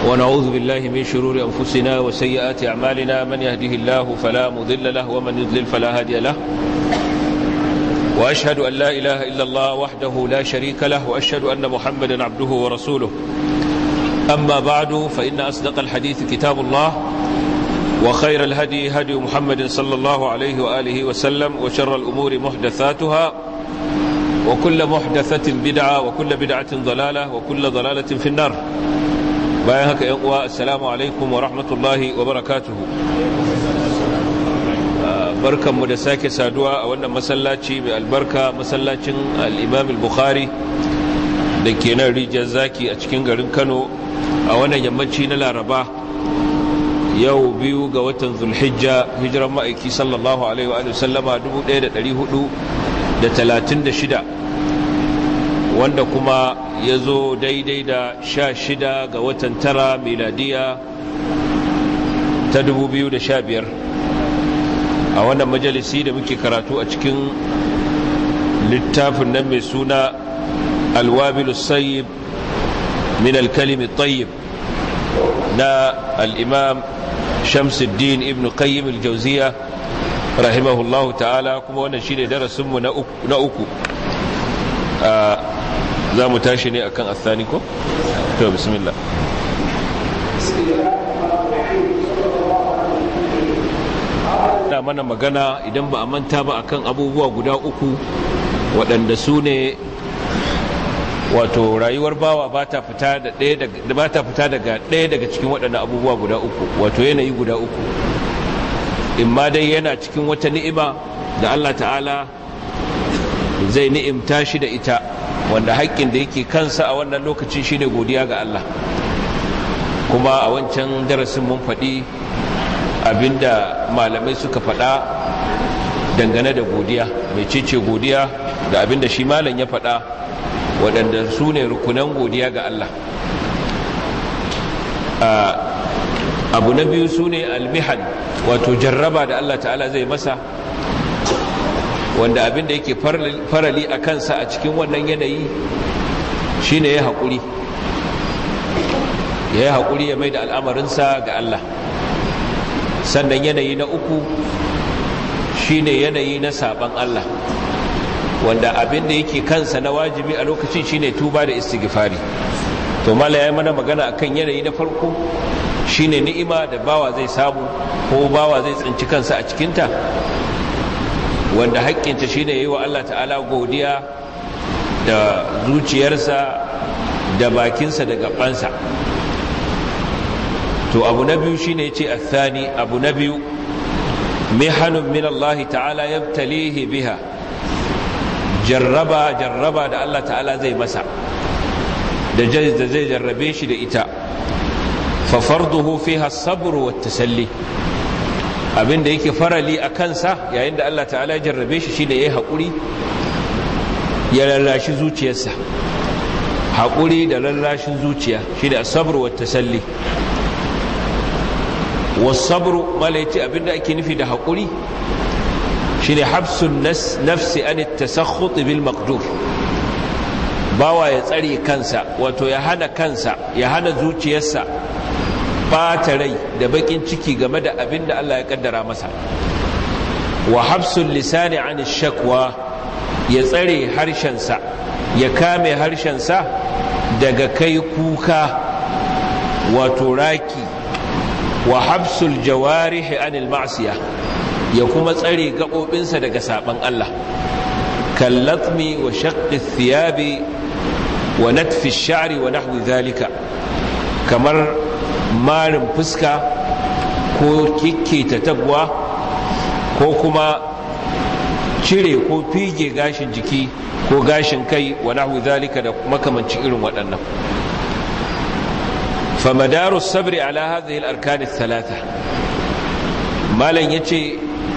ونعوذ بالله من شرور أنفسنا وسيئات أعمالنا من يهده الله فلا مضل له ومن يضلل فلا هادي له وأشهد أن لا إله إلا الله وحده لا شريك له وأشهد أن محمدا عبده ورسوله أما بعد فإن أصدق الحديث كتاب الله وخير الهدي هدي محمد صلى الله عليه وآله وسلم وشر الأمور محدثاتها وكل محدثة بدعة وكل بدعة ضلالة وكل ضلالة في النار بايهك يقوى السلام عليكم ورحمة الله وبركاته barkan mu da sake saduwa a wannan masallaci mai albarka masallacin al-imam al-bukhari da ke nan rijiyar zaki a cikin garin kano a wannan yammaci na laraba yau biyu ga watan zulhijja hijiran ma'aiki sallallahu alaihi wa sallama 1436 wanda kuma ya zo daidai da sha shida ga watan tara miladiya ta 2015 a wannan majalisi da muke karatu a cikin littafin nan mai suna alwabilu sayyib min alkalimi tayyib na al'imam shamsuddin ibn qayyim al-jauziya rahimahullahu ta'ala kuma wannan shine darasinmu na uku za mu tashi ne akan athani ko? to bismillah da mana magana idan ba a manta ba akan abubuwa guda uku waɗanda su ne wato rayuwar bawa ba ta fita daga ɗaya daga cikin waɗannan abubuwa guda uku wato yanayi guda uku in ma dai yana cikin wata ni'ima da Allah ta'ala zai ni'imta shi da ita wanda haƙƙin da yake kansa a wannan lokacin shine godiya ga Allah kuma a wancan darasin mun faɗi abinda malamai suka faɗa dangane da godiya mai cece godiya da abinda shi malam ya faɗa waɗanda su ne rukunan godiya ga Allah abu na biyu su ne almihan wato jarraba da Allah ta'ala zai masa wanda abinda yake farali a kansa a cikin wannan yanayi shine ya haƙuri ya yi haƙuri ya mai da al'amarinsa ga Allah sannan yanayi na uku shine yanayi na saban Allah wanda abin da yake kansa na wajibi a lokacin shine tuba da istighfari to mala yayi mana magana akan yanayi na farko shine ni'ima da bawa zai samu ko bawa zai tsinci kansa a cikinta wanda haƙƙinta shine yayi wa Allah ta'ala godiya da zuciyarsa da bakinsa da gabansa to abu na biyu shine yace athani abu na biyu mihanun min Allah ta'ala yabtalihi biha jarraba jarraba da Allah ta'ala zai masa da da zai jarrabe shi da ita fa farduhu fiha as-sabr wa tasalli abinda yake farali a kansa yayin da Allah ta'ala ya jarrabe shi shine yayi hakuri ya lallashi zuciyarsa hakuri da lallashin zuciya shine as-sabr wa tasalli wasabru mala yace abinda ake nufi da haƙuri shine habsun nafsi an tasakhut bil maqdur bawa ya tsare kansa wato ya hana kansa ya hana zuciyarsa bata rai da bakin ciki game da abinda Allah ya kaddara masa wa habsun lisani an shakwa ya tsare harshensa ya kame harshensa daga kai kuka wato raki wa habsul jawarihi anil ma'siya ya kuma tsare gaɓoɓinsa daga saɓan Allah kallatmi wa shaqqi thiyabi wa natfi sha'ri wa nahwi zalika kamar marin fuska ko kikketa tagwa ko kuma cire ko fige gashin jiki ko gashin kai wa nahwi zalika da makamancin irin waɗannan فمدار الصبر على هذه الأركان الثلاثة ما لن يتي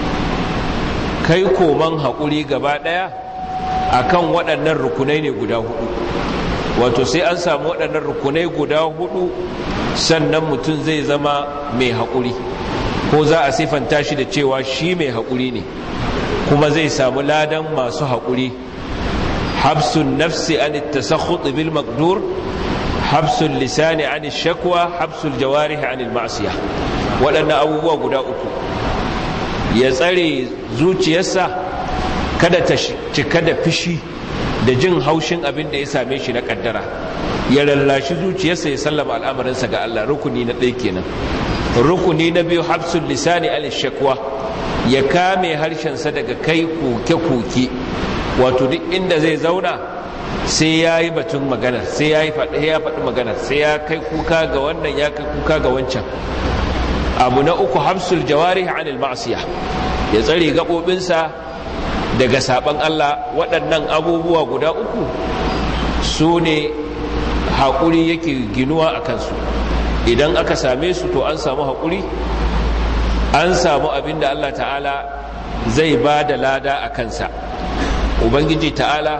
كيكو من هقولي قبادا akan waɗannan rukunai ne guda hudu wato sai an samu waɗannan rukunai guda hudu sannan mutum zai zama mai haƙuri ko za a siffanta shi da cewa shi mai haƙuri ne kuma zai samu ladan masu haƙuri habsun nafsi an tasakhut bil maqdur habsul lisani an shakwa habsul jawarihi an ma'siya waɗannan abubuwa guda uku ya tsare zuciyarsa kada ta cika da fishi da jin haushin abin da ya same shi na kaddara ya lallashi zuciyarsa ya sallama al'amarinsa ga Allah rukuni na ɗaya kenan rukuni na biyu habsul lisani an shakwa ya kame harshensa daga kai koke-koke wato duk inda zai zauna sai ya yi batun maganar sai ya yi faɗi maganar sai ya kai kuka ga wannan ya kai kuka ga wancan abu na uku hamsul jawari anil ma'asiya ya tsare gaɓoɓinsa daga saɓan Allah waɗannan abubuwa guda uku su ne haƙuri yake ginuwa a kansu idan aka same su to an samu haƙuri an samu abin da Allah ta'ala zai ba da lada a kansa ubangiji ta'ala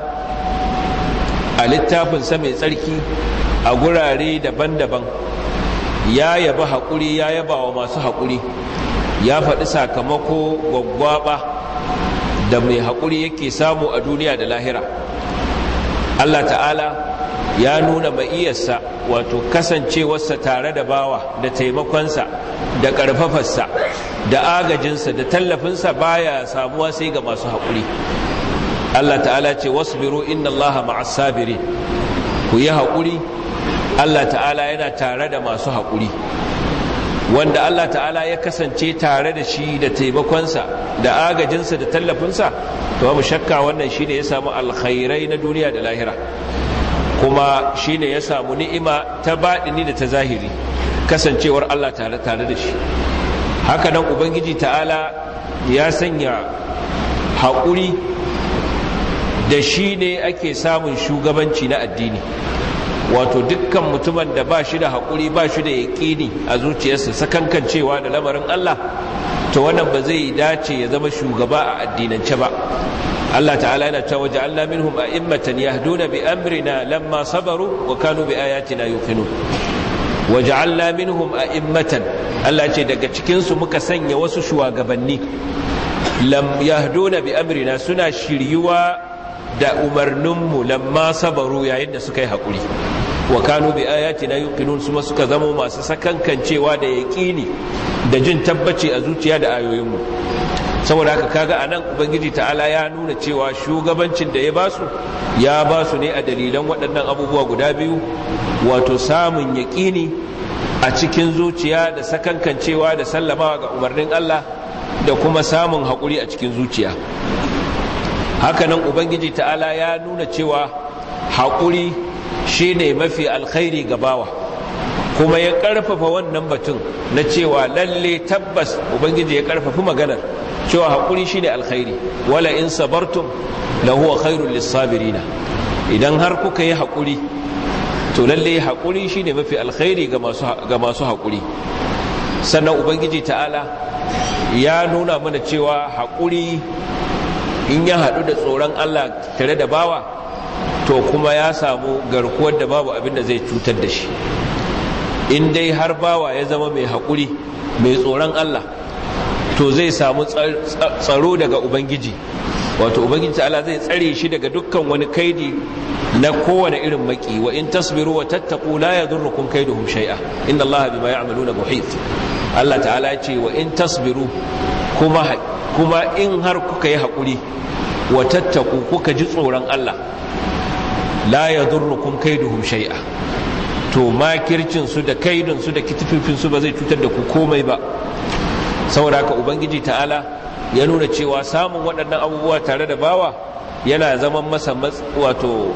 a littafinsa mai tsarki a gurare daban-daban ya yaba haƙuri ya yaba wa masu haƙuri ya faɗi sakamako gwaggwaɓa da mai haƙuri yake samu a duniya da lahira Allah ta'ala ya nuna ma'iyarsa wato kasancewarsa tare da bawa da taimakonsa da ƙarfafarsa da agajinsa da tallafinsa baya samuwa sai ga masu haƙuri Allah ta'ala ce wasbiru inna Allah ma'as sabirin ku yi haƙuri Allah ta'ala yana tare da masu haƙuri wanda Allah ta'ala ya kasance tare da shi da taimakonsa da agajinsa da tallafinsa to babu shakka wannan shine ya samu alkhairai na duniya da lahira kuma shine ya samu ni'ima ta baɗini da ta zahiri kasancewar Allah tare tare da shi haka nan ubangiji ta'ala ya sanya haƙuri da shi ne ake samun shugabanci na addini wato dukkan mutumin da ba shi da haƙuri ba shi da yaƙini a zuciyarsa sakankancewa da lamarin Allah to wannan ba zai dace ya zama shugaba a addinance ba Allah ta'ala yana cewa ja'alna minhum a'immatan yahduna bi amrina lamma sabaru wa kanu bi ayatina yuqinun wa ja'alna minhum a'immatan Allah ce daga cikin su muka sanya wasu shugabanni lam yahduna bi amrina suna shiryuwa da umarninmu lamma sabaru yayin da suka yi haƙuri wa kanu bi ayatina yuqinun suma suka zama masu sakankancewa da yaƙini da jin tabbaci a zuciya da ayoyinmu saboda haka kaga anan ubangiji ta'ala ya nuna cewa shugabancin da ya basu ya basu ne a dalilan waɗannan abubuwa guda biyu wato samun yaƙini a cikin zuciya da sakankancewa da sallamawa ga umarnin Allah da kuma samun haƙuri a cikin zuciya hakanan ubangiji ta'ala ya nuna cewa haƙuri shine mafi alkhairi ga bawa kuma ya ƙarfafa wannan batun na cewa lalle tabbas ubangiji ya ƙarfafi maganar cewa haƙuri shine alkhairi wala in sabartum la huwa khairul lissabirina idan har kuka yi haƙuri to lalle haƙuri shine mafi alkhairi ga masu ga masu haƙuri sannan ubangiji ta'ala ya nuna mana cewa haƙuri in ya haɗu da tsoron Allah tare da bawa to kuma ya samu garkuwar da babu abin da zai cutar da shi in dai har bawa ya zama mai haƙuri mai tsoron Allah to zai samu tsaro daga ubangiji wato ubangiji Allah zai tsare shi daga dukkan wani kaidi na kowane irin maki wa in tasbiru wa tattaqu la yadurrukum kaiduhum shay'a inna Allah bima ya'maluna muhit Allah ta'ala ya ce wa in tasbiru kuma kuma in har kuka yi haƙuri wa tattaku kuka ji tsoron Allah la ya durrukum kaiduhum shay'a to makircin su da kaidun su da kitififin su ba zai cutar da ku komai ba saboda haka ubangiji ta'ala ya nuna cewa samun waɗannan abubuwa tare da bawa yana zaman masa wato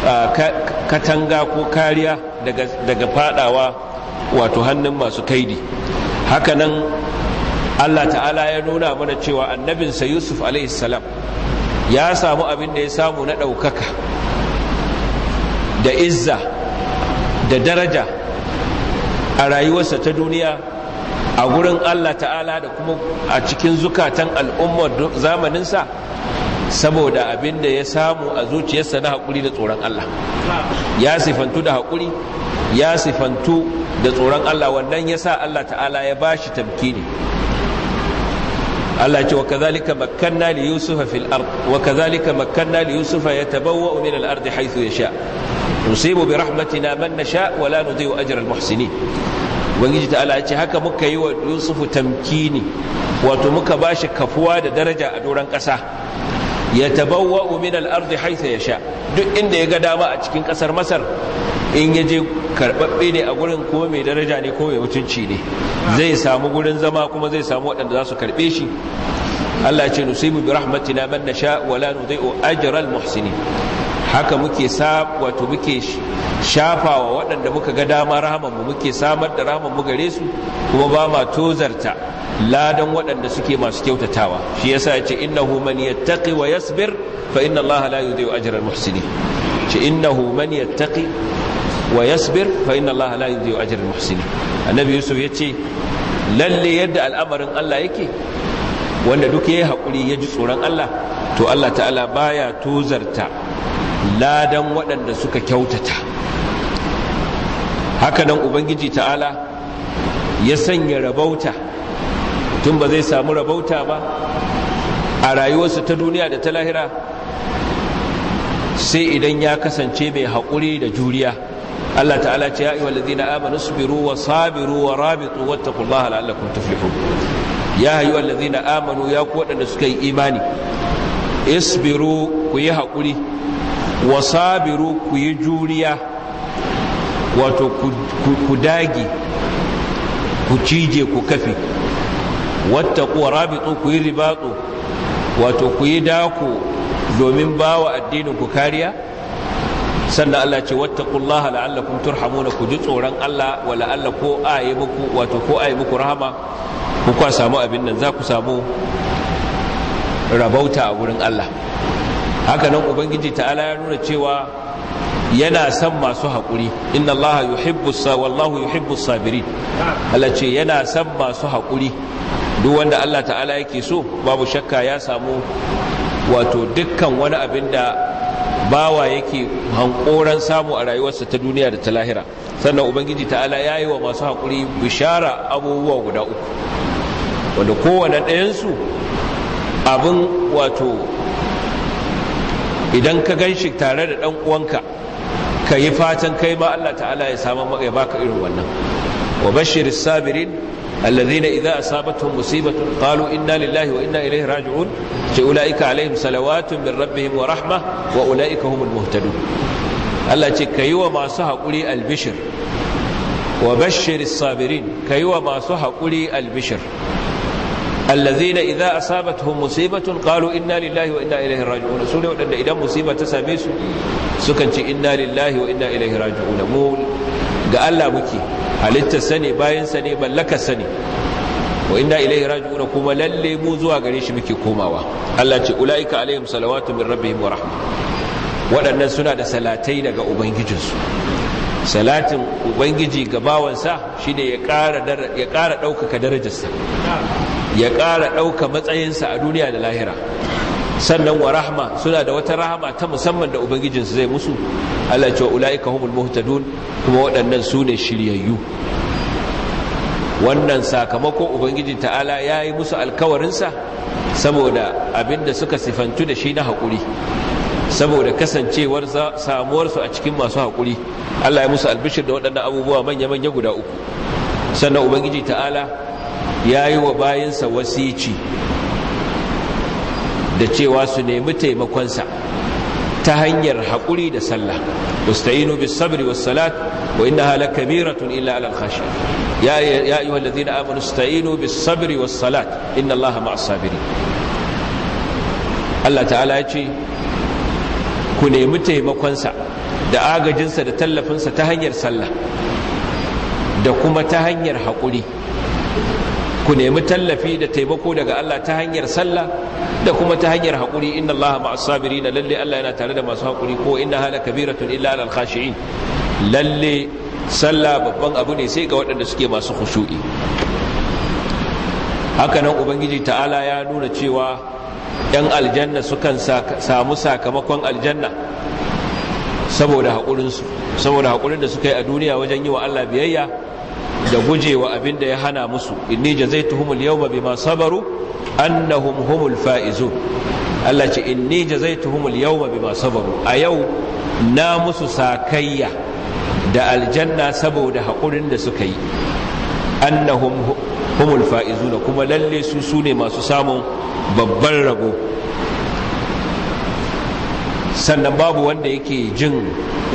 katanga ko kariya daga fadawa wato hannun masu kaidi hakanan Allah ta'ala ya nuna mana cewa annabinsa Yusuf salam ya samu abin da ya samu na ɗaukaka da izza da daraja a rayuwarsa ta duniya a gurin Allah ta'ala da kuma a cikin zukatan al'ummar zamaninsa saboda abin da ya samu a zuciyarsa na haƙuri da tsoron Allah ya sifantu da haƙuri ya sifantu da tsoron Allah wannan ya sa Allah ta'ala ya ba shi tamkini Allah ce wa kazalika makkanna li yusufa fil ard wa kazalika makkanna li yusufa yatabawwa min al ard haythu yasha nusibu bi rahmatina man nasha wa la nudhi'u ajra al-muhsinin ubangiji ta'ala ya ce haka muka yi wa yusufu tamkini wato muka bashi kafuwa da daraja a doron ƙasa ya tabawwa min al-ardi haytha yasha duk inda ya ga dama a cikin ƙasar masar in ya je karɓaɓɓe ne a gurin kuma mai daraja ne ko mai mutunci ne zai samu gurin zama kuma zai samu waɗanda za su karɓe shi Allah ce nusibu bi rahmatina man nasha wa la nudhi'u ajral muhsinin haka muke sa wato muke shafawa waɗanda muka ga dama rahaman mu muke samar da rahaman mu gare su kuma ba ma tozarta ladan waɗanda suke masu kyautatawa shi yasa ya ce innahu man yattaqi wa yasbir fa inna Allah la yudhi'u ajral muhsinin ce innahu man yattaqi wa yasbir fa inna Allah la yudhi'u ajral muhsinin annabi yusuf yace lalle yadda al'amarin Allah yake wanda duk yayi hakuri ya ji tsoron Allah to Allah ta'ala baya tozarta ladan waɗanda suka kyautata haka nan ubangiji ta'ala ya sanya rabauta tun ba zai samu rabauta ba a rayuwarsa ta duniya da ta lahira sai idan ya kasance mai haƙuri da juriya Allah ta'ala ce ya ayyuhal ladina amanu sabiru wa sabiru wa rabitu wattaqullaha la'allakum tuflihun ya ayyuhal ladina amanu ya ku wadanda suka yi imani isbiru ku yi haƙuri wa sabiru ku yi juriya wato ku dagi ku cije ku kafi wattaqu wa rabitu ku yi ribatu wato ku yi dako domin bawa addinin ku kariya sannan Allah ce wattaqullaha la'allakum turhamuna ku ji tsoron Allah wa la'alla ko ayi muku wato ko ayi muku rahama ku kwa samu abin nan za ku samu rabauta a gurin Allah haka nan ubangiji ta'ala ya nuna cewa yana son masu haƙuri inna Allah yuhibbu sa wallahu yuhibbu sabirin Allah ce yana son masu haƙuri duk wanda Allah ta'ala yake so babu shakka ya samu wato dukkan wani abin da bawa yake hankoran samu a rayuwarsa ta duniya da ta lahira sannan ubangiji ta'ala ya yi wa masu haƙuri bishara abubuwa guda uku wanda kowane ɗayansu abin wato idan ka gan shi tare da ɗan uwanka ka yi fatan kai ma Allah ta'ala ya samu maka ya baka irin wannan wa bashiris sabirin الذين إذا أصابتهم مصيبة قالوا إنا لله وإنا إليه راجعون أولئك عليهم صلوات من ربهم ورحمة وأولئك هم المهتدون الله كيوا ما صح قولي البشر وبشر الصابرين كيوا ما صح قولي البشر الذين إذا أصابتهم مصيبة قالوا إنا لله وإنا إليه راجعون سورة وأن إذا مصيبة تساميس سكنت إنا لله وإنا إليه راجعون مول قال الله مكي halittar sani bayan sani mallakar sani wa inna ilaihi raji'un kuma lalle mu zuwa gare shi muke komawa Allah ce ulaika alaihim salawatu min rabbihim wa rahma waɗannan suna da salatai daga ubangijinsu salatin ubangiji ga bawansa shine ya ƙara ya ƙara ɗaukaka darajarsa ya ƙara ɗauka matsayinsa a duniya da lahira sannan wa rahma suna da wata rahama ta musamman da ubangijinsu zai musu Allah ce wa ula'ika humul muhtadun kuma waɗannan su ne shiryayyu wannan sakamakon ubangiji ta'ala ya yi musu alkawarinsa saboda abinda suka sifantu da shi na haƙuri saboda kasancewar samuwarsu a cikin masu haƙuri Allah ya musu albishir da waɗannan abubuwa manya-manya guda uku sannan ubangiji ta'ala ya yi wa bayansa wasici da cewa su nemi taimakonsa ta hanyar haƙuri da sallah usta'inu bis sabri was salat wa innaha lakabiratun illa alal khashi ya ya ayyuha alladhina amanu ista'inu bis sabri was salat inna allaha ma'as sabirin Allah ta'ala ya ce ku nemi taimakonsa da agajinsa da tallafinsa ta hanyar sallah da kuma ta hanyar haƙuri ku nemi tallafi da taimako daga Allah ta hanyar sallah da kuma ta hanyar haƙuri inna Allah ma'as sabirin lalle Allah yana tare da masu haƙuri ko inna hala kabiratun illa alal khashi'in lalle sallah babban abu ne sai ga waɗanda suke masu khushu'i haka nan ubangiji ta'ala ya nuna cewa yan aljanna sukan samu sakamakon aljanna saboda haƙurinsu saboda haƙurin da suka yi a duniya wajen yi wa Allah biyayya da gujewa abin da ya hana musu inni jazaituhumul yawma bima sabaru annahum humul faizun Allah ce inni jazaituhumul yawma bima sabaru a yau na musu sakayya da aljanna saboda haƙurin da suka yi annahum humul fa'izuna kuma lalle su su ne masu samun babban rabo sannan babu wanda yake jin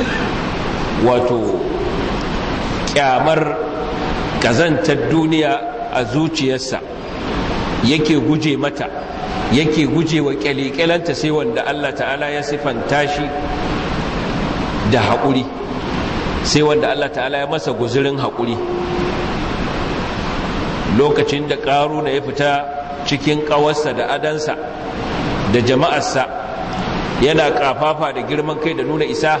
wato kyamar kazantar duniya a zuciyarsa yake guje mata yake guje wa kyalikyalanta sai wanda Allah ta'ala ya sifanta shi da haƙuri sai wanda Allah ta'ala ya masa guzurin haƙuri lokacin da ƙaruna ya fita cikin ƙawarsa da adansa da jama'arsa yana ƙafafa da girman kai da nuna isa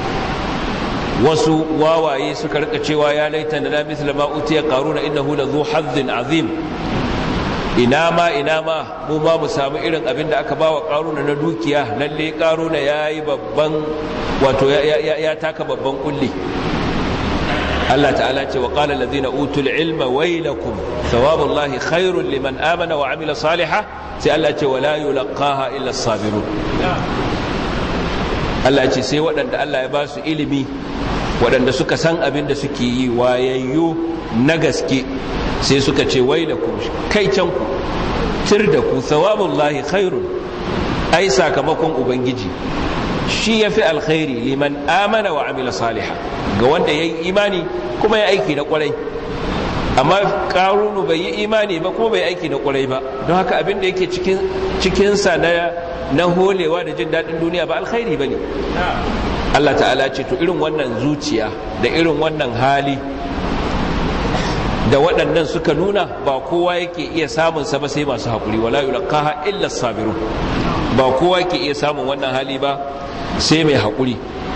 wasu wawaye suka rika cewa ya laita na misla ma utiya qaruna innahu la zu hazzin azim ina ma ina ma mu ma mu samu irin abin da aka bawa qaruna na dukiya lalle qaruna yayi babban wato ya taka babban kulli Allah ta'ala ce wa qala allazina utul ilma waylakum thawabullahi khairul liman amana wa amila salihan sai Allah ce wala yulqaha illa as-sabirun Allah ce sai waɗanda Allah ya ba su ilimi waɗanda suka san abin da suke yi wayayyu na gaske sai suka ce wai da ku kai can ku tir da ku thawabullahi khairun ai sakamakon ubangiji shi ya fi alkhairi liman amana wa amila saliha ga wanda ya yi imani kuma ya aiki na kwarai amma karunu bai yi imani ba kuma bai aiki na kwarai ba don haka abin da yake cikinsa na na holewa da jin daɗin duniya ba alkhairi ba ne Allah ta'ala ce to irin wannan zuciya da irin wannan hali da waɗannan suka nuna ba kowa yake iya samun sa ba sai masu haƙuri wala yulqaha illa sabirun ba kowa yake iya samun wannan hali ba sai mai haƙuri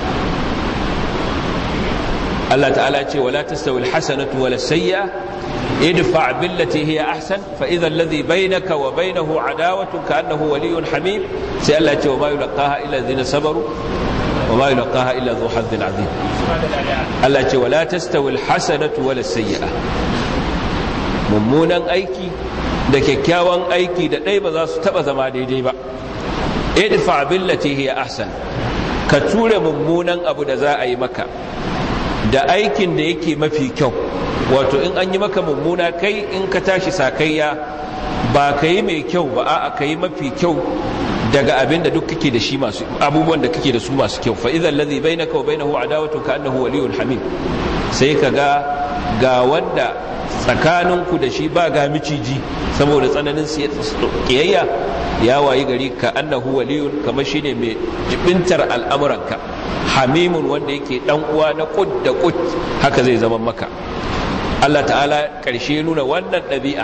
Allah ta'ala ce wala tastawi alhasanatu wala sayya idfa billati hiya ahsan fa idha alladhi bainaka wa bainahu adawatun ka'annahu waliyyun hamim sai Allah ce wa ma yulqaha illa alladhina sabaru wa ma yulqaha illa dhu hazzin azim Allah ce wala tastawi alhasanatu wala sayyi'a mummunan aiki da kyakkyawan aiki da ɗaya ba za su taɓa zama daidai ba idfa billati hiya ahsan ka ture mummunan abu da za a yi maka da aikin da yake mafi kyau wato in an yi maka mummuna kai in ka tashi sakayya ba ka yi mai kyau ba a'a ka yi mafi kyau daga abin da duk kake da shi masu abubuwan da kake da su masu kyau fa idan ladhi bainaka wa bainahu adawatu ka annahu waliyyun hamim sai ka ga ga wanda tsakaninku da shi ba ga miciji saboda tsananin kiyayya ya wayi gari ka annahu waliyun kamar shine mai jibintar al'amuranka hamimun wanda yake dan uwa na kud da kud haka zai zama maka Allah ta'ala karshe nuna wannan ɗabi'a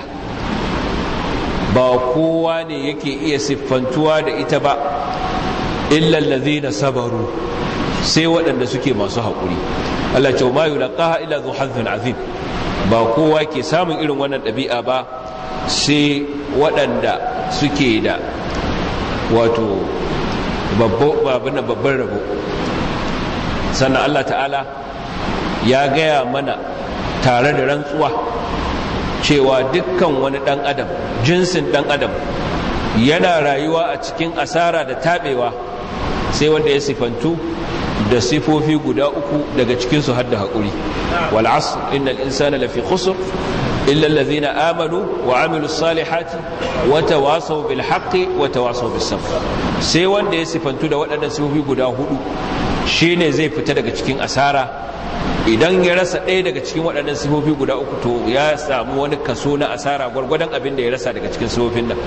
ba kowa ne yake iya siffantuwa da ita ba illa allazina sabaru sai waɗanda suke masu haƙuri Allah ce ma yulqaha illa dhu hazzin azim ba kowa ke samun irin wannan ɗabi'a ba sai waɗanda suke da wato babban rabo sannan Allah ta'ala ya gaya mana tare da rantsuwa cewa dukkan wani ɗan adam jinsin ɗan adam yana rayuwa a cikin asara da taɓewa sai wanda ya sifantu da sifofi guda uku daga cikinsu har da haƙuri wal asr innal insana lafi khusr illa allazina amanu wa amilu salihati wa tawasaw bil haqqi wa tawasaw bis sabr sai wanda ya sifantu da waɗannan sifofi guda hudu shine zai fita daga cikin asara idan ya rasa ɗaya daga cikin waɗannan sifofi guda uku to ya samu wani kaso na asara gwargwadon abin da ya rasa daga cikin sifofin nan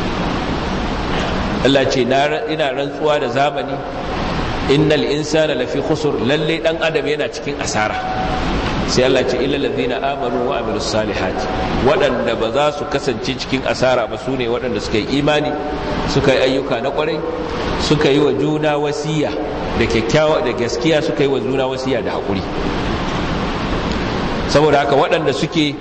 Allah ce ina rantsuwa da zamani innal insana lafi khusur lalle dan adam yana cikin asara sai Allah ce illa ladina amanu wa amilus salihati waɗanda ba za su kasance cikin asara ba sune waɗanda suka yi imani suka yi ayyuka na ƙwarai suka yi wa juna wasiya da kyakkyawa da gaskiya suka yi wa juna wasiya da haƙuri saboda haka waɗanda suke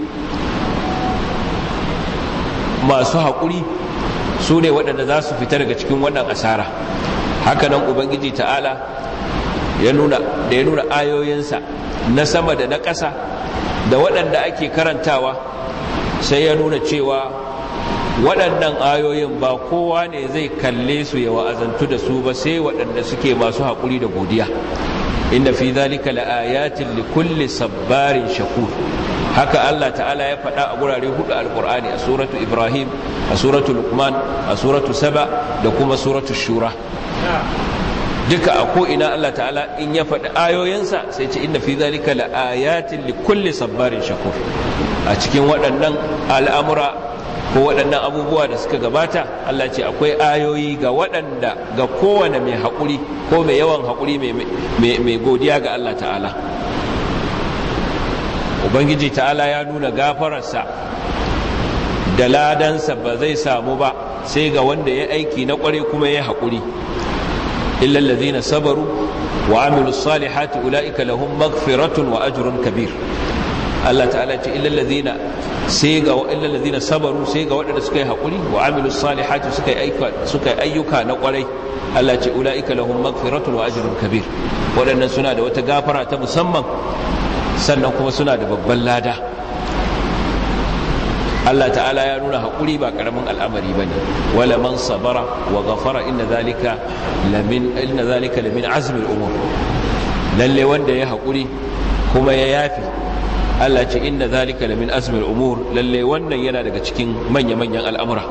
masu haƙuri su ne waɗanda za su fita daga cikin wannan asara hakanan ubangiji ta'ala ya nuna da ya nuna ayoyinsa na sama da na ƙasa da waɗanda ake karantawa sai ya nuna cewa waɗannan ayoyin ba kowa ne zai kalle su ya wa'azantu da su ba sai waɗanda suke masu haƙuri da godiya inda fi zalika la'ayatin li kulli sabbarin shakur haka Allah ta'ala ya faɗa a gurare hudu alqur'ani a suratu ibrahim a suratu luqman a suratu saba da kuma suratu shura duka a ko'ina Allah ta'ala in ya faɗi ayoyinsa sai ce inda fi zalika la'ayatin li kulli sabbarin shakur a cikin waɗannan al'amura ko waɗannan abubuwa da suka gabata Allah ce akwai ayoyi ga waɗanda ga kowane mai haƙuri ko mai yawan haƙuri mai godiya ga Allah ta'ala ubangiji ta'ala ya nuna gafararsa da ladansa ba zai samu ba sai ga wanda ya aiki na ƙware kuma ya haƙuri illal ladhina sabaru wa amilus salihati ulaika lahum maghfiratun wa ajrun kabir Allah ta'ala ce illal ladhina sai ga illal ladhina sabaru sai ga waɗanda suka yi haƙuri wa amilus salihati suka yi suka yi ayyuka na ƙwarai Allah ce ulaika lahum maghfiratun wa ajrun kabir waɗannan suna da wata gafara ta musamman sannan kuma suna da babban lada Allah ta'ala ya nuna haƙuri ba ƙaramin al'amari ba ne wala man sabara wa gafara inna zalika lamin inna zalika lamin azmil umur lalle wanda ya haƙuri kuma ya yafi Allah ce inna zalika lamin azmil umur lalle wannan yana daga cikin manya-manyan al'amura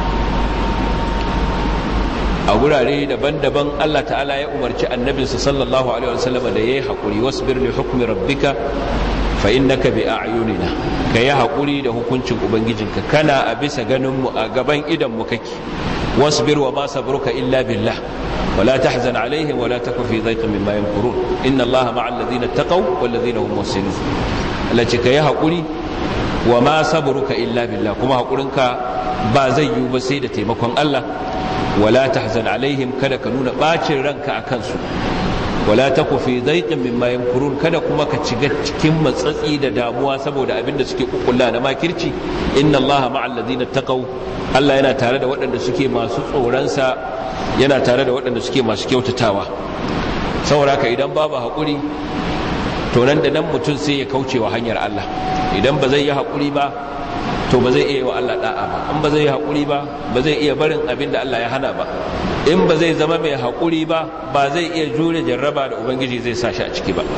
a gurare daban-daban Allah ta'ala ya umarci annabinsa sallallahu alaihi wasallam da yayi haƙuri wasbir li hukmi rabbika fa innaka bi a'yunina ka yi haƙuri da hukuncin ubangijinka kana a bisa ganin mu a gaban idan mu kake wasbir wa ma sabruka illa billah ولا تحزن عليهم ولا تك في ضيق مما يمكرون إن الله مع الذين اتقوا والذين هم محسنون التي كي هقولي وما صبرك إلا بالله كما هقولنك بازي بسيدة مكوان الله ولا تحزن عليهم كذا كنون باكر رنك أكنسو wala taku fi daiqin mimma yamkurun kada kuma ka ciga cikin matsatsi da damuwa saboda abin da suke kukkulla na makirci inna allaha ma'al ladina taqaw Allah yana tare da waɗanda suke masu tsoronsa yana tare da waɗanda suke masu kyautatawa saboda ka idan babu haƙuri to nan da nan mutum sai ya kauce wa hanyar Allah idan ba zai yi haƙuri ba to ba zai iya wa Allah da'a ba in ba zai yi haƙuri ba ba zai iya barin abin da Allah ya hana ba in ba zai zama mai haƙuri ba ba zai iya jure jarraba da ubangiji zai sa shi a ciki ba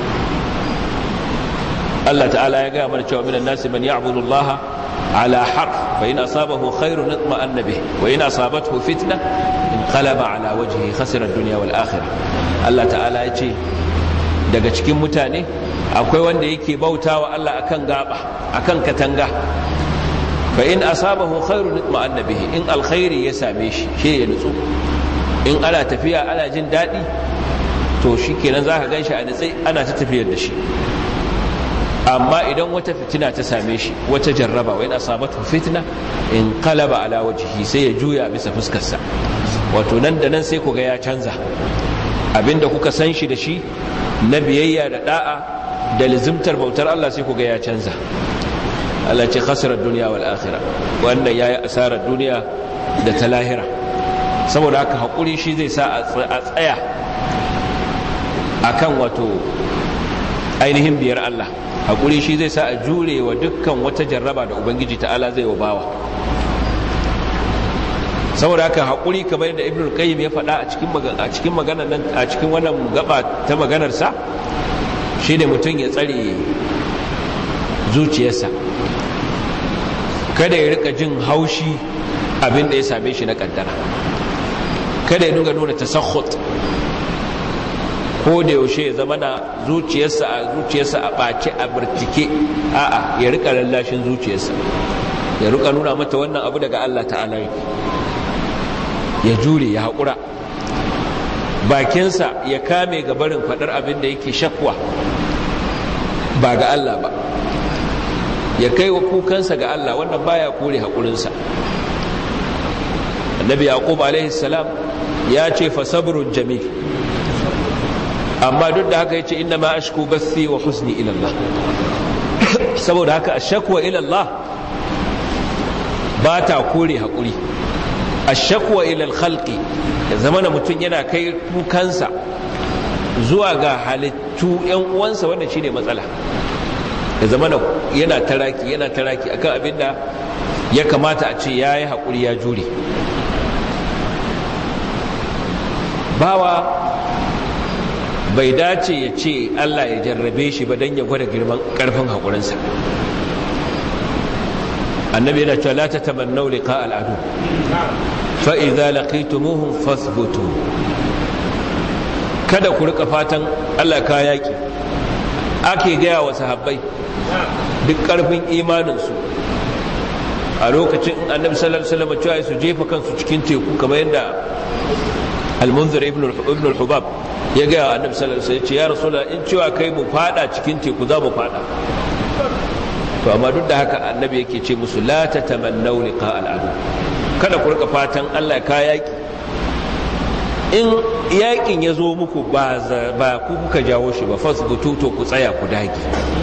Allah ta'ala ya gaya mana cewa minan nasi man ya'budu Allah ala harf fa in asabahu khairun itma'anna bih wa in asabathu fitna inqalaba ala wajhihi khasira ad-dunya wal akhirah Allah ta'ala ya ce daga cikin mutane akwai wanda yake bautawa Allah akan gaba akan katanga fa in asabahu khairun itma'anna bihi in alkhairi ya same shi shi ya nutsu in ana tafiya ana jin daɗi to shi kenan za ka gan shi a nitsai ana ta tafiyar da shi amma idan wata fitina ta same shi wata jarraba wai na sabatu fitina in kalaba ala wajihi sai ya juya bisa fuskarsa wato nan da nan sai ku ga ya canza abinda kuka san shi da shi na biyayya da da'a da lizimtar bautar Allah sai ku ga ya canza Allah ce khasirar duniya wal akhirah wannan yayi asarar duniya da ta lahira saboda haka haƙuri shi zai sa a tsaya a kan wato ainihin biyar Allah haƙuri shi zai sa a jure wa dukkan wata jarraba da ubangiji ta'ala zai wa bawa saboda haka haƙuri kamar da ibn qayyim ya faɗa a cikin a cikin maganar nan a cikin wannan gaba ta maganar sa shine mutum ya tsare zuciyarsa kada ya rika jin haushi abin da ya same shi na kaddara kada ya dinga nuna tasakhut ko da yaushe ya zama na zuciyarsa a zuciyarsa a ɓace a birtike a'a ya rika lallashin zuciyarsa ya rika nuna mata wannan abu daga Allah ta'ala yake ya jure ya haƙura bakinsa ya kame ga barin faɗar abin da yake shakwa ba ga Allah ba ya kai wa kukansa ga Allah wannan baya kore haƙurinsa annabi yaqub alaihi salam ya ce fa sabrun jamil amma duk da haka yace inna ma ashku bathi wa huzni ila Allah saboda haka ashakwa ila Allah ba ta kore haƙuri ashakwa ila al-khalqi ya zamana mutum yana kai kukansa zuwa ga halittu yan uwansa wanda shine matsala ya zamana yana taraki yana taraki akan abinda ya kamata a ce ya yi haƙuri ya jure bawa bai dace ya ce Allah ya jarrabe shi ba don ya gwada girman ƙarfin haƙurinsa annabi yana cewa la tatamannau liqa al'adu fa idza laqitumuhum fathbutu kada ku rika fatan Allah ka yaki ake gaya wa sahabbai duk karfin imanin su a lokacin annabi sallallahu alaihi wasallam cewa su jefa kansu cikin teku kamar yadda al-munzir ibn ibn al-hubab ya gaya wa annabi sallallahu alaihi wasallam ya rasulullah in cewa kai mu fada cikin teku za mu fada to amma duk da haka annabi yake ce musu la tatamannaw liqa al'adu kada ku rika fatan Allah ka yaki in yakin ya zo muku ba ba ku kuka jawo shi ba fasbutu to ku tsaya ku dage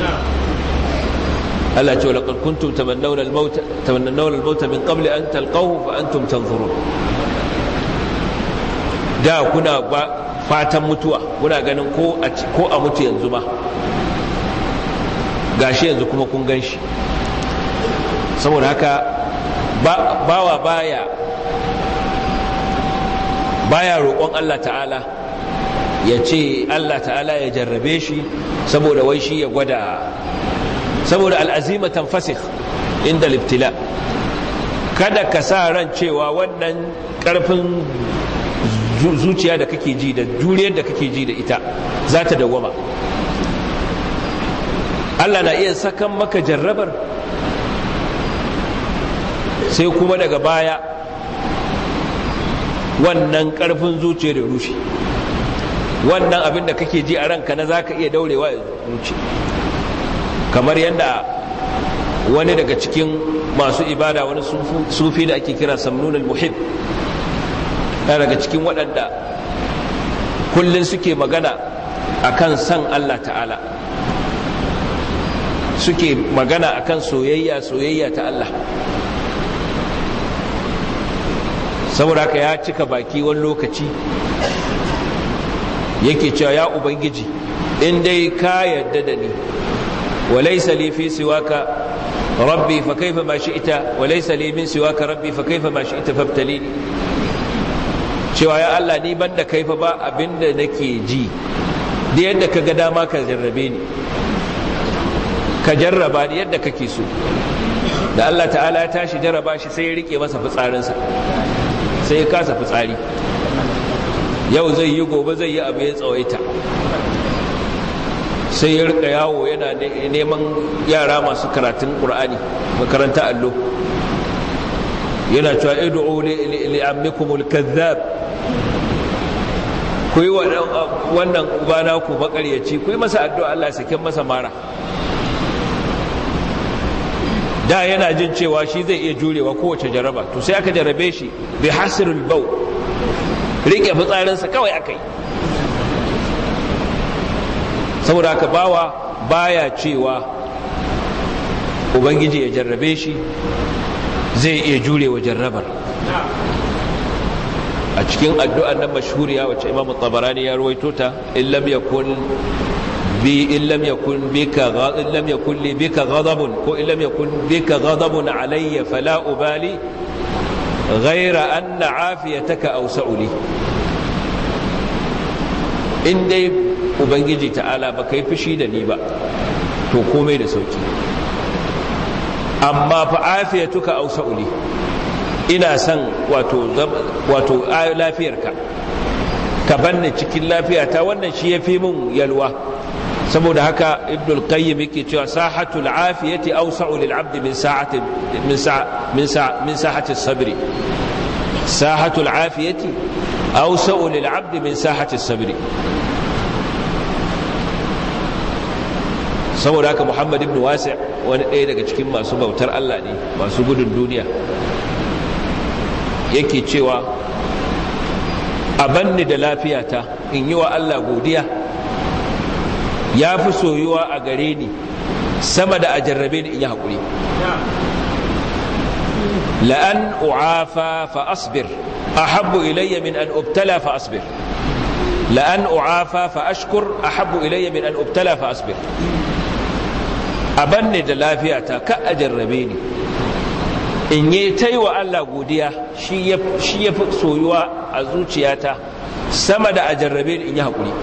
Allah ce laqad kuntum tamannawna al-maut tamannawna al-maut min qabli an talqahu fa antum tanzurun da kuna fatan mutuwa kuna ganin ko a ko a mutu yanzu ma gashi yanzu kuma kun gan shi saboda haka bawa baya baya roƙon Allah ta'ala ya ce Allah ta'ala ya jarrabe shi saboda wai shi ya gwada saboda al'azima tanfasik inda liftila kada ka sa ran cewa wannan ƙarfin zuciya da kake ji da juriyar da kake ji da ita za ta dawwama Allah na iya sakan maka jarrabar sai kuma daga baya wannan karfin zuciyar da rushe wannan abin da kake ji a ranka na zaka iya daurewa ya zuci kamar yadda wani daga cikin masu ibada wani sufi da ake kira samnun al-muhib daga cikin waɗanda kullum suke magana akan san Allah ta'ala suke magana akan soyayya soyayya ta Allah saboda haka ya cika baki wani lokaci yake cewa ya ubangiji in dai ka yadda da ni walaysa li fi siwaka rabbi fa kaifa ma shi'ta walaysa li min siwaka rabbi fa kaifa ma shi'ta fabtalini cewa ya Allah ni banda kaifa ba abinda nake ji da yadda ka ga dama ka jarrabe ni ka jarraba ni yadda kake so da Allah ta'ala ya tashi jarraba shi sai ya rike masa fitsarinsa sai ya kasa fitsari yau zai yi gobe zai yi abu ya tsawaita sai ya rika yawo yana neman yara masu karatun ƙur'ani makaranta allo yana cewa idu'u li'ammikumul kazzab ku yi wannan ubana ku makaryaci ku yi masa addu'a Allah saken masa mara da yana jin cewa shi zai iya jurewa kowace jaraba to sai aka jarabe shi bi hasirul bau rike fitsarinsa kawai aka yi saboda haka bawa baya cewa ubangiji ya jarrabe shi zai iya jurewa jarrabar a cikin addu'an nan mashhuriya wacce imam tabarani ya ruwaito ta in lam yakun bi in lam yakun bika in lam yakun li bika ghadabun ko in lam yakun bika ghadabun alayya fala ubali ghayra anna afiyataka awsa'u li in dai ubangiji ta'ala ba kai fushi da ni ba to komai da sauki amma fa afiyatuka awsa'u li ina son wato wato lafiyarka ka banne cikin lafiyata wannan shi yafi min yalwa saboda haka ibnul qayyim yake cewa sahatul afiyati awsa'u lil 'abdi min sa'ati min sa min sa min sahati sabri sahatul afiyati awsa'u lil 'abdi min sahati sabri saboda haka muhammad ibn wasi' wani ɗaya daga cikin masu bautar Allah ne masu gudun duniya yake cewa a banni da lafiyata in yi wa Allah godiya ya fi soyuwa a gare ni sama da a jarrabe ni in yi haƙuri la'an u'afa fa asbir ahabbu ilayya min an ubtala fa asbir la'an u'afa fa ashkur ahabbu ilayya min an ubtala fa asbir a banne da lafiyata ka a jarrabe ni in yi ta yi wa Allah godiya shi ya fi soyuwa a zuciyata sama da a jarrabe in yi haƙuri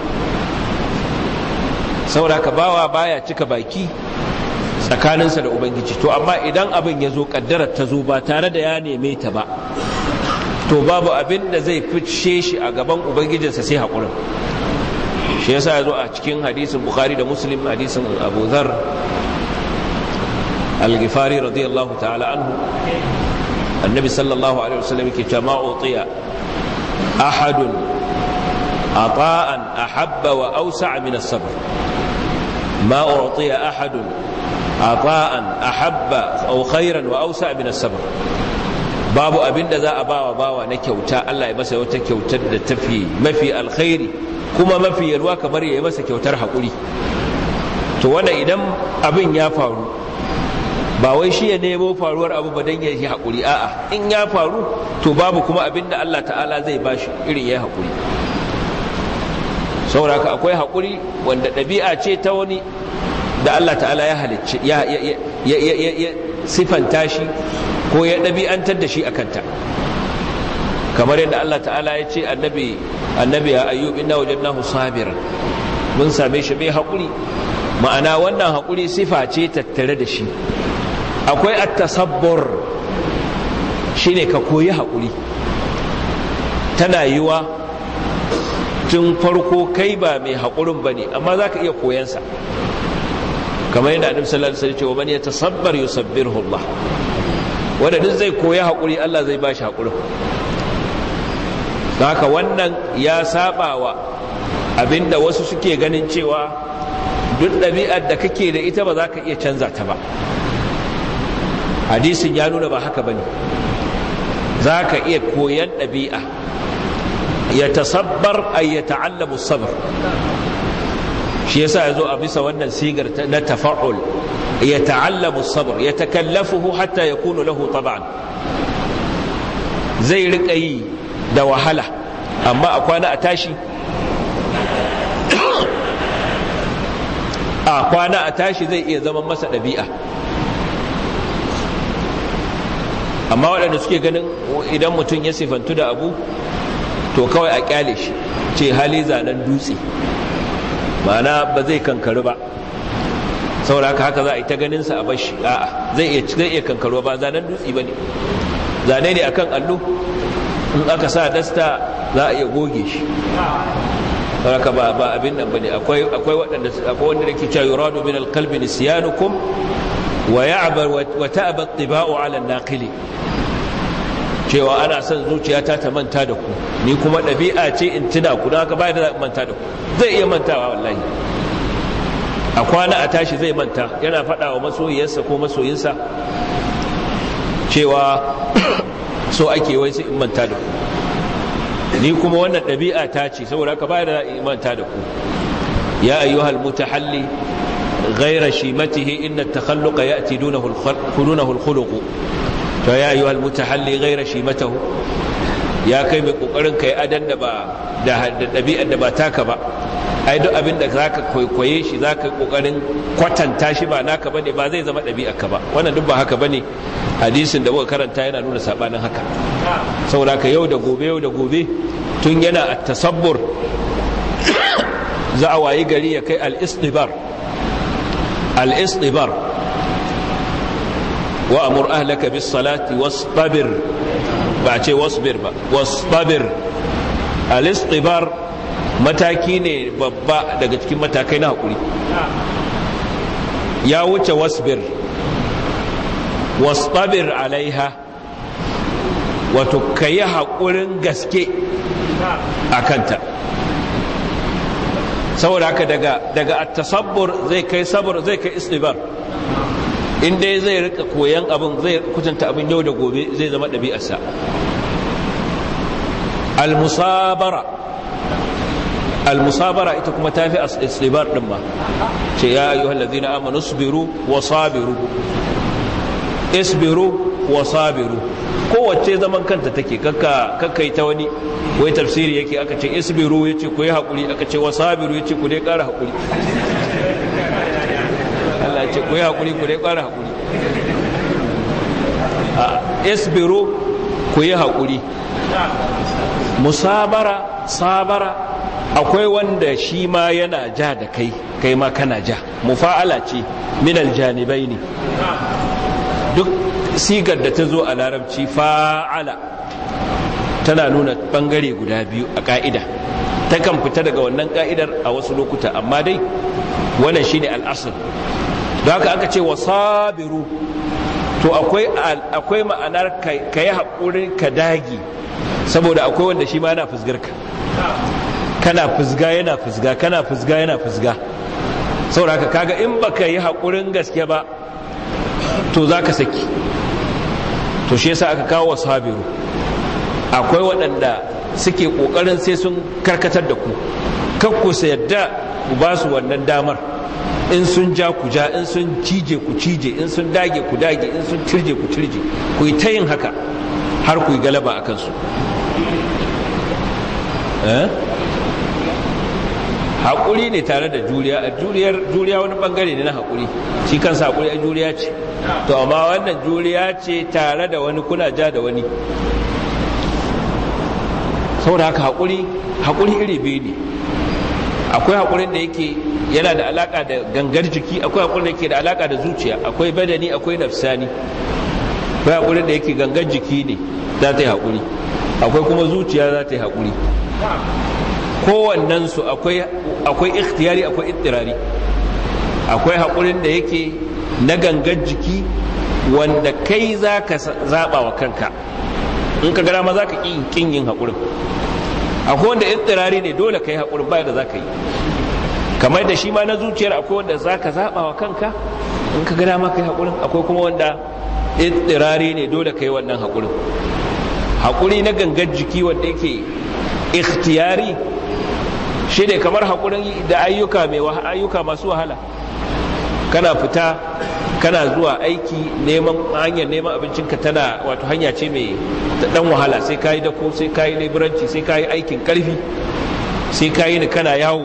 saboda ka bawa baya cika baki tsakaninsa da ubangiji to amma idan abin ya zo kaddarar ta zo ba tare da ya neme ta ba to babu abin da zai fice shi a gaban ubangijinsa sai haƙurin shi yasa ya zo a cikin hadisin bukhari da muslim hadisin abu zar al-ghifari radiyallahu ta'ala anhu annabi sallallahu alaihi wasallam yake cewa ma utiya ahadun ata'an ahabba wa awsa'a min as-sabr ma utiya ahadun ata'an ahabba aw khairan wa awsa'a min as-sabr babu abin da za a bawa bawa na kyauta Allah ya masa wata kyautar da tafi mafi alkhairi kuma mafi yalwa kamar ya yi masa kyautar haƙuri to wanda idan abin ya faru ba wai shi ya nemo faruwar abu ba don ya yi haƙuri a'a in ya faru to babu kuma abin da Allah ta'ala zai ba shi irin ya yi haƙuri sauraka akwai haƙuri wanda ɗabi'a ce ta wani da Allah ta'ala ya halicci ya sifanta shi ko ya ɗabi'antar da shi a kanta kamar yadda Allah ta'ala ya ce annabi annabi ya ayyub inna wajadnahu sabiran mun same shi mai haƙuri ma'ana wannan haƙuri sifa ce tattare da shi akwai at-tasabbur shine ka koyi haƙuri tana yiwa tun farko kai ba mai haƙurin bane amma zaka iya koyansa kamar yadda annabi sallallahu alaihi wasallam ya ce wa man yatasabbar yusabbirhu Allah wanda duk zai koya haƙuri Allah zai ba shi haƙurin haka wannan ya saba wa abinda wasu suke ganin cewa duk ɗabi'ar da kake da ita ba za ka iya canza ta ba hadisin ya nuna ba haka ba ne za ka iya koyan ɗabi'a ya tasabbar a ya ta'allamu sabar shi yasa ya zo a bisa wannan sigar na tafa'ul يتعلم الصبر يتكلفه حتى يكون له طبعا زي رقي da wahala amma a kwana a tashi a kwana a tashi zai iya zama masa ɗabi'a amma waɗanda suke ganin idan mutum ya sifantu da abu to kawai a kyale shi ce hali zanen dutse ma'ana ba zai kankari ba saboda haka haka za a yi ta ganin sa a bashi a'a zai iya zai iya kankaro ba zanen dutse bane zane ne akan allo in aka sa dasta za a iya goge shi saboda ba ba abin nan bane akwai akwai waɗanda akwai wanda yake cewa yuradu min alqalbi nisyanukum wa ya'bar wa ta'ba at-tiba'u 'ala an-naqili cewa ana son zuciyata ta manta da ku ni kuma ɗabi'a ce in tuna ku don haka ba da manta da ku zai iya mantawa wallahi a kwana a tashi zai manta yana faɗa wa masoyiyarsa ko masoyinsa cewa so ake wai sai in manta da ku ni kuma wannan ɗabi'a ta ce saboda haka bayar da in manta da ku ya ayyuhal mutahalli غير شيمته إن التخلق يأتي دونه دونه الخلق فيا أيها المتحلي غير شيمته يا كي مقرن كي أدن دبا دبيئة دبا تاكبا ai duk abin da za ka kwaikwaye shi za ka kokarin kwatanta shi ba naka ba ne ba zai zama ɗabi'arka ba wannan duk ba haka ba ne hadisin da muka karanta yana nuna saɓanin haka saboda ka yau da gobe yau da gobe tun yana a tasabbur za a wayi gari ya kai al-istibar al-istibar wa amur ahlaka bis salati wastabir ba ce wasbir ba wastabir al-istibar mataki ne babba daga cikin matakai na haƙuri ya wuce wasbir wastabir alaiha wato ka yi haƙurin gaske a kanta saboda haka daga daga tasabbur zai kai sabur zai kai istibar in dai zai rika koyan abin zai kutanta abin yau da gobe zai zama ɗabi'arsa al-musabara المصابرة إتكم تافي استبار دما يا أيها الذين آمنوا اصبروا وصابروا اصبروا وصابروا kowace zaman kanta take kakka kakka ita wani wai tafsiri yake aka ce isbiru yace ku yi hakuri aka ce wasabiru yace ku dai ƙara hakuri Allah ya ce ku yi hakuri ku dai ƙara hakuri isbiru ku yi haƙuri musabara sabara akwai wanda shi ma yana ja da kai kai ma kana ja mufa'ala ce minal janibai ne duk sigar da ta zo a larabci fa'ala tana nuna bangare guda biyu a ka'ida takan fita daga wannan ka'idar a wasu lokuta amma dai wannan shine al'asr don haka aka ce wasabiru to akwai akwai ma'anar ka yi haƙuri ka dagi saboda akwai wanda shi ma yana fusgar ka kana fusga yana fusga kana fusga yana fusga saboda haka kaga in baka yi haƙurin gaske ba to za ka saki to shi yasa aka kawo wasabiru akwai waɗanda suke ƙoƙarin sai sun karkatar da ku kakku su yadda ku ba su wannan damar in sun ja ku ja in sun cije ku cije in sun dage ku dage in sun cirje ku cirje ku yi ta yin haka har ku yi galaba a kansu haƙuri ne tare da juriya juriya wani ɓangare ne na haƙuri shi kansa haƙuri a juriya ce to amma wannan juriya ce tare da wani kuna ja da wani saboda haka haƙuri haƙuri iri biyu ne akwai haƙurin da yake yana da alaƙa da gangar jiki akwai haƙurin da yake da alaƙa da zuciya akwai badani akwai nafsani akwai haƙurin da yake gangar jiki ne za ta yi haƙuri akwai kuma zuciya za ta yi haƙuri kowannensu akwai akwai ikhtiyari akwai ittirari akwai haƙurin da yake na gangar jiki wanda kai za ka zaɓa wa kanka in ka gara ma za ka ƙin yin haƙurin akwai wanda ittirari ne dole ka yi haƙurin baya da za ka yi kamar da shi ma na zuciyar akwai wanda za ka zaɓa wa kanka in ka gara ma ka yi haƙurin akwai kuma wanda ittirari ne dole ka yi wannan haƙurin haƙuri na gangar jiki wanda yake ikhtiyari shi ne kamar haƙurin da ayyuka mai ayyuka masu wahala kana fita kana zuwa aiki neman hanyar neman abincinka tana wato hanya ce mai dan wahala sai ka yi dako sai ka yi leburanci sai ka yi aikin karfi sai ka yi ni kana yawo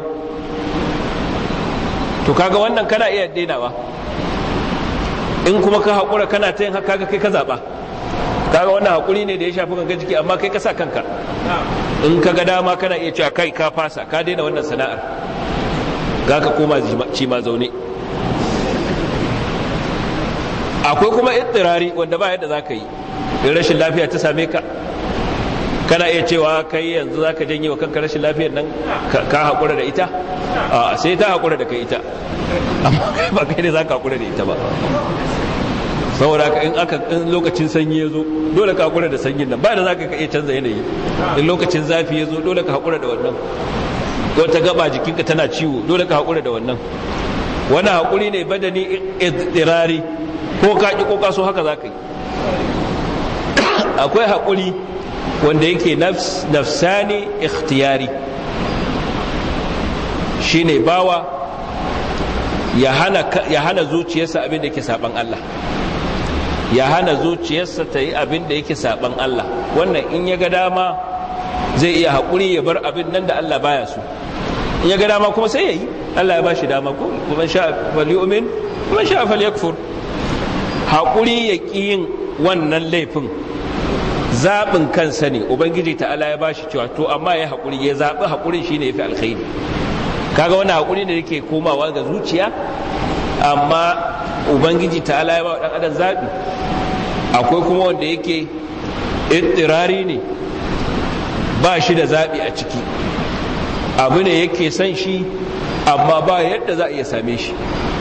to kaga wannan kana iya dainawa in kuma ka haƙura kana ta yin haka kai ka zaɓa kaga wannan haƙuri ne da ya shafi gangan jiki amma kai ka sa kanka in ka ga dama kana iya cewa kai ka fasa ka daina wannan sana'ar ga ka koma ci ma zaune akwai kuma ittirari wanda ba yadda za ka yi in rashin lafiya ta same ka kana iya cewa kai yanzu za ka janye wa kanka rashin lafiyar nan ka haƙura da ita a sai ta haƙura da kai ita amma kai ba kai ne za ka haƙura da ita ba saboda in aka in lokacin sanyi ya zo dole ka haƙura da sanyin nan ba da za ka iya canza yanayi in lokacin zafi ya zo dole ka haƙura da wannan wata gaba jikinka tana ciwo dole ka haƙura da wannan wani haƙuri ne badani idirari ko ka ƙi ko ka so haka za ka yi akwai haƙuri wanda yake nafsani ikhtiyari shine bawa ya hana zuciyarsa abin da yake saban Allah ya hana zuciyarsa ta yi abin da yake saban Allah wannan in ya ga dama zai iya haƙuri ya bar abin nan da Allah baya so in ya ga dama kuma sai ya yi Allah ya ba shi dama ko kuma sha falyu'min kuma sha falyakfur haƙuri ya ƙi yin wannan laifin zaɓin kansa ne ubangiji ta'ala ya ba shi cewa to amma ya haƙuri ya zaɓi haƙurin shi ne ya fi alkhairi kaga wani haƙuri ne yake komawa ga zuciya amma ubangiji ta'ala ya ba wa ɗan adam zaɓi akwai kuma wanda yake ittirari ne ba shi da zaɓi a ciki abu ne yake son shi amma ba yadda za a iya same shi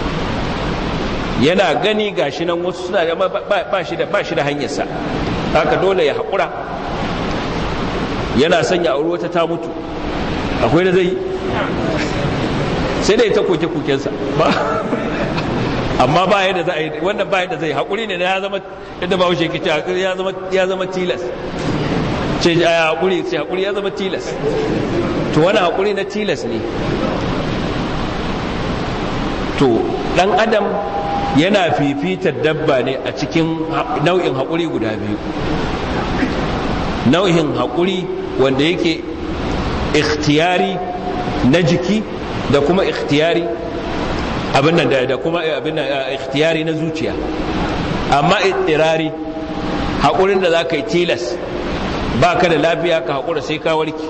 yana gani gashi nan wasu suna da ba shi da ba shi da hanyarsa haka dole ya haƙura yana son ya auri wata ta mutu akwai da zai sai dai ta koke kokensa ba amma ba yadda za a yi wannan ba yadda zai haƙuri ne ya zama yadda ba wuce kici ya zama ya zama tilas ce ya haƙuri ce haƙuri ya zama tilas to wani haƙuri na tilas ne to ɗan adam yana fifitar dabba ne a cikin nau'in haƙuri guda biyu nau'in haƙuri wanda yake ikhtiyari na jiki da kuma ikhtiyari abin nan da kuma abin nan ikhtiyari na zuciya amma ittirari haƙurin da za ka yi tilas ba ka da lafiya ka haƙura sai ka warki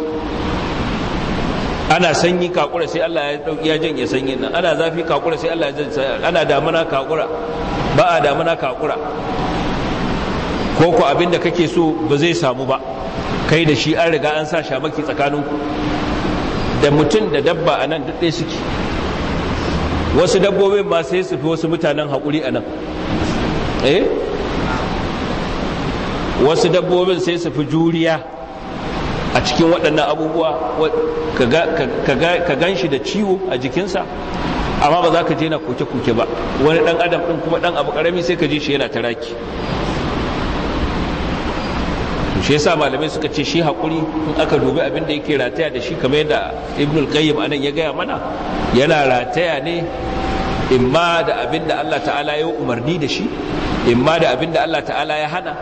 ana sanyi ka haƙura sai Allah ya janye sanyin nan ana zafi ka haƙura sai Allah ya janye ana damuna ka haƙura ba a damuna ka haƙura ko ko abin da kake so ba zai samu ba kai da shi an riga an sa shamaki tsakaninku da mutum da dabba a nan duk ɗaya suke wasu dabbobin ma sai su fi wasu mutanen haƙuri a nan eh wasu dabbobin sai su fi juriya a cikin waɗannan abubuwa ka gan shi da ciwo a jikinsa amma ba za ka je na koke-koke ba wani ɗan adam ɗin kuma ɗan abu ƙarami sai ka ji shi yana taraki shi yasa malamai suka ce shi haƙuri in aka dubi abin da yake rataya da shi kamar yadda ibn al-qayyim anan ya gaya mana yana rataya ne imma da abin da Allah ta'ala ya umarni da shi imma da abin da Allah ta'ala ya hana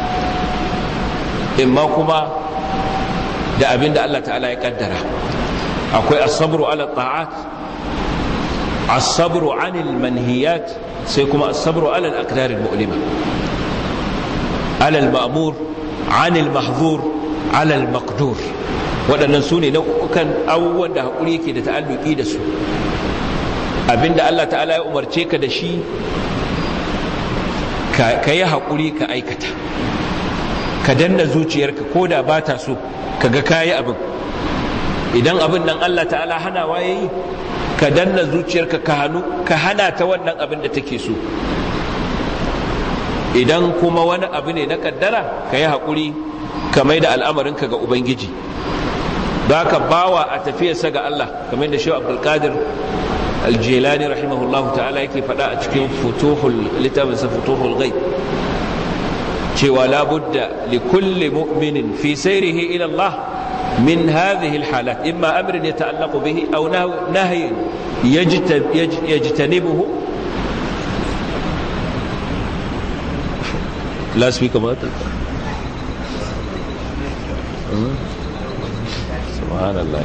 imma kuma da abin da Allah ta'ala ya kaddara akwai as-sabru ala ta'at as-sabru 'anil manhiyat sai kuma as-sabru ala al-aqdar al-mu'lima ala al-ma'mur 'anil mahzur ala al-maqdur waɗannan su ne nau'ukan abubuwan da haƙuri yake da ta'alluki da su abinda Allah ta'ala ya umarce ka da shi ka yi haƙuri ka aikata ka danna zuciyarka ko da ba ta so ka ga kayi abin idan abin nan Allah ta'ala hanawa ya yi ka danna zuciyarka ka hannu ka hana ta wannan abin da take so idan kuma wani abu ne na kaddara ka yi haƙuri ka mai da al'amarinka ga ubangiji ba ka bawa a tafiyarsa ga Allah kamar da shi abdulkadir الجيلاني رحمه الله تعالى yake faɗa a cikin futuhul littafinsa futuhul ghaib cewa la budda li kulli mu'minin fi sayrihi ila Allah min hadhihi alhalat imma amrin yata'allaqu bihi aw nahyin yajtanibuhu la speak about it subhanallah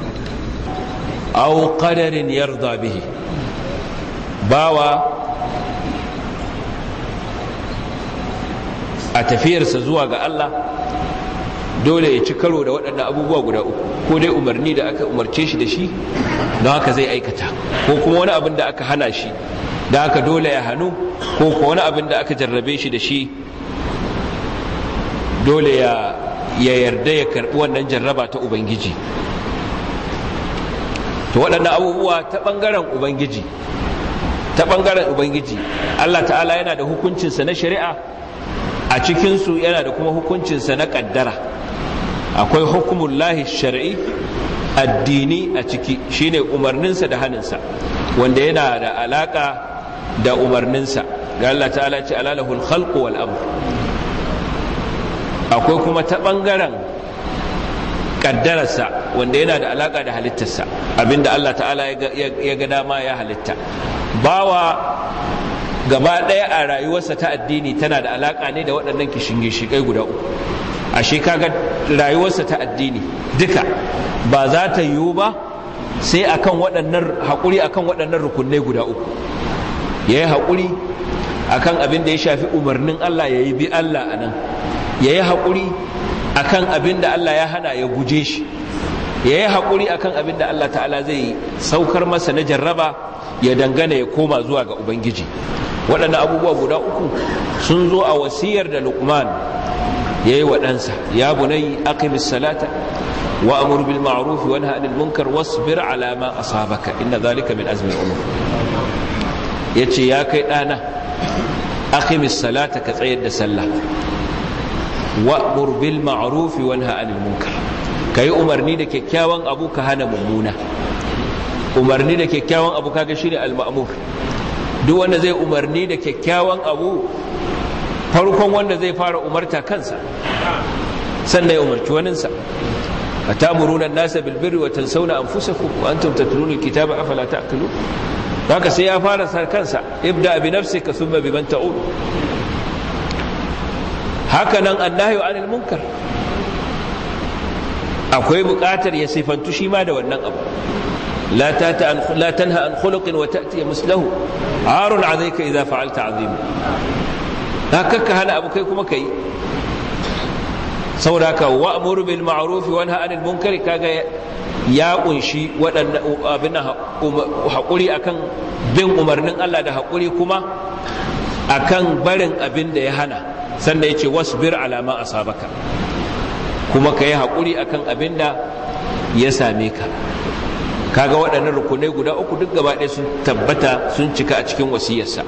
aw qadarin yarda bihi bawa a tafiyarsa zuwa ga Allah dole ya ci karo da waɗannan abubuwa guda uku ko dai umarni da aka umarce shi da shi don haka zai aikata ko kuma wani abin da aka hana shi da haka dole ya hannu ko kuma wani abin da aka jarrabe shi da shi dole ya yarda ya karɓi wannan jarraba ta ubangiji to waɗannan abubuwa ta ɓangaren ubangiji ta ɓangaren ubangiji allah ta'ala yana da hukuncinsa na shari'a a cikinsu yana da kuma hukuncinsa na ƙaddara akwai hukumun lahi shari'i addini a ciki shine umarninsa da haninsa wanda yana da alaƙa da umarninsa ga allah ta'ala ce alalahul khalqu wal amr akwai kuma ta ɓangaren kaddararsa wanda yana da alaka da halittarsa abinda Allah ta'ala ya ga dama ya halitta bawa gaba ɗaya a rayuwarsa ta addini tana da alaka ne da waɗannan kishingishikai guda uku ashe kaga rayuwarsa ta addini duka ba za ta yiwu ba sai akan waɗannan haƙuri akan waɗannan rukunai guda uku ya yi haƙuri akan abin da ya shafi umarnin Allah ya yi bi Allah a nan ya yi haƙuri akan abin da Allah ya hana ya guje shi ya yi haƙuri akan abin da Allah ta'ala zai saukar masa na jarraba ya dangana ya koma zuwa ga Ubangiji waɗannan abubuwa guda uku sun zo a wasiyar da Luqman ya yi wa ɗansa ya bunai aqimis salata wa amur bil ma'ruf wa nahy anil munkar wasbir ala ma asabaka inna zalika min azmi al-umur yace ya kai ɗana aqimis salata ka tsayar da sallah wa'mur bil ma'ruf wa nahy anil munkar kai umarni da kyakkyawan abu ka hana mummuna umarni da kyakkyawan abu kaga shine al ma'mur duk wanda zai umarni da kyakkyawan abu farkon wanda zai fara umarta kansa sannan ya umarci waninsa atamuruna an-nasa bil birri wa tansawna anfusakum wa antum tatluna al-kitaba afala ta'qilun haka sai ya fara kansa ibda bi nafsika thumma biman ta'ud haka nan annahyu anil munkar akwai buƙatar ya sifantu shi ma da wannan abu la tata an la tanha an khuluqin wa ta'ti mislahu arun alayka idza fa'alta azim haka ka hana abu kai kuma kai saboda ka wa'muru bil ma'ruf wa nahy anil munkari kaga ya kunshi waɗannan abin haƙuri akan bin umarnin Allah da haƙuri kuma akan barin abin da ya hana sannan yace wasbir ala ma asabaka kuma ka yi haƙuri akan abin da ya same ka kaga waɗannan rukunai guda uku duk gaba ɗaya sun tabbata sun cika a cikin wasiyarsa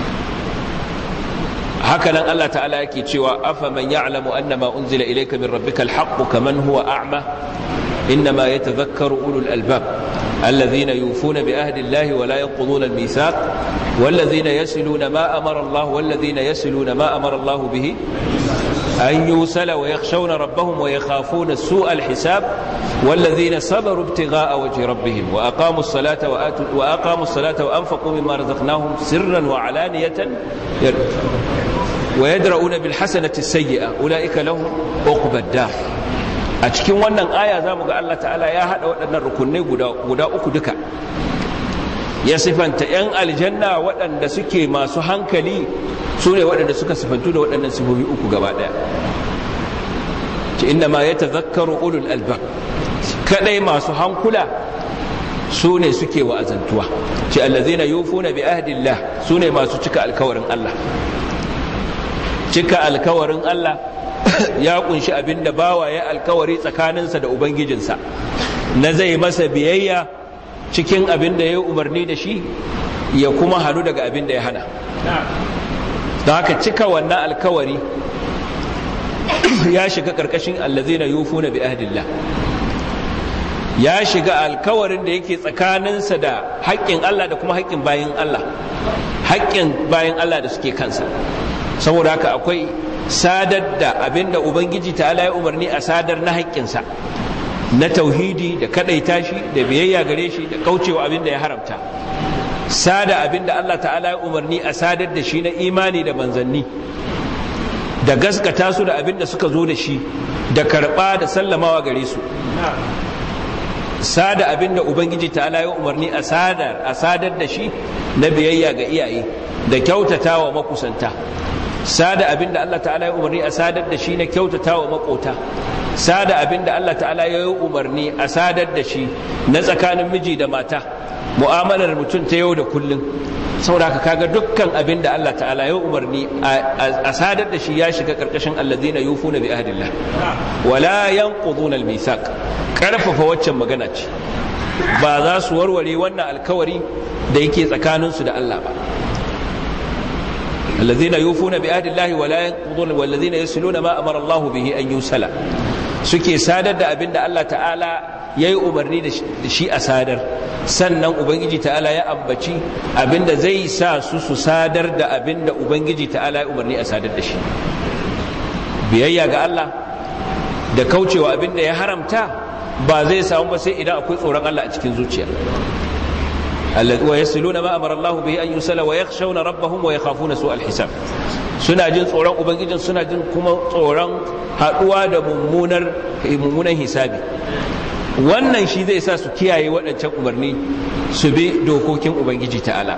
haka nan Allah ta'ala yake cewa afa man ya'lamu annama unzila ilayka min rabbikal haqq kaman huwa a'ma إنما يتذكر أولو الألباب الذين يوفون بعهد الله ولا ينقضون الميثاق والذين يسلون ما أمر الله والذين يسلون ما أمر الله به أن يوسل ويخشون ربهم ويخافون سوء الحساب والذين صبروا ابتغاء وجه ربهم وأقاموا الصلاة وآتوا وأقاموا الصلاة وأنفقوا مما رزقناهم سرا وعلانية ويدرؤون بالحسنة السيئة أولئك لهم عقبى الدار a cikin wannan aya za mu ga Allah ta'ala ya haɗa waɗannan rukunai guda uku duka ya sifanta 'yan aljanna waɗanda suke masu hankali su ne waɗanda suka sifantu da waɗannan sifofi uku gaba ɗaya ce inda ma ya tazakkaru ulul albab kaɗai masu hankula su ne suke wa'azantuwa ce allazina yufuna bi ahdillah su ne masu cika alkawarin Allah cika alkawarin Allah ya kunshi abin da bawa ya alkawari tsakaninsa da ubangijinsa na zai masa biyayya cikin abin da ya umarni da shi ya kuma hannu daga abin da ya hana don haka cika wannan alkawari ya shiga ƙarƙashin allazina yufuna bi ahdillah ya shiga alkawarin da yake tsakaninsa da haƙƙin Allah da kuma haƙƙin bayan Allah haƙƙin bayan Allah da suke kansa saboda haka akwai sadar da abinda ubangiji ta ya umarni a sadar na haƙƙinsa na tauhidi da kaɗaita shi da biyayya gare shi da kaucewa abinda ya haramta sada abinda Allah ta'ala ya umarni a sadar da shi na imani da manzanni da gaskata su da abinda suka zo da shi da karɓa da sallamawa gare su sada abinda ubangiji ta'ala ya umarni a sadar a sadar da shi na biyayya ga iyaye da kyautata wa makusanta sada abinda Allah ta'ala ya umarni a sadar da shi na kyautata wa makota sada abinda Allah ta'ala ya yi umarni a sadar da shi na tsakanin miji da mata mu'amalar mutum ta yau da kullum saboda haka kaga dukkan abinda Allah ta'ala ya umarni a sadar da shi ya shiga karkashin alladhina yufuna bi ahdillah wala yanquduna al-mithaq karfafa waccan magana ce ba za su warware wannan alkawari da yake tsakaninsu da Allah ba الذين يوفون بعهد الله ولا ينقضون والذين يصلون ما امر الله به ان يوصل suke sadar da abin da Allah ta'ala ya yi umarni da shi a sadar sannan ubangiji ta'ala ya ambaci abin da zai sa su su sadar da abin da ubangiji ta'ala ya umarni a sadar da shi biyayya ga Allah da kaucewa abin da ya haramta ba zai samu ba sai idan akwai tsoron Allah a cikin zuciya ويصلون ما امر الله به ان يصل ويخشون ربهم ويخافون سوء الحساب suna jin tsoron ubangijin suna jin kuma tsoron haduwa da mummunar mummunan hisabi wannan shi zai sa su kiyaye waɗancan umarni su bi dokokin ubangiji ta'ala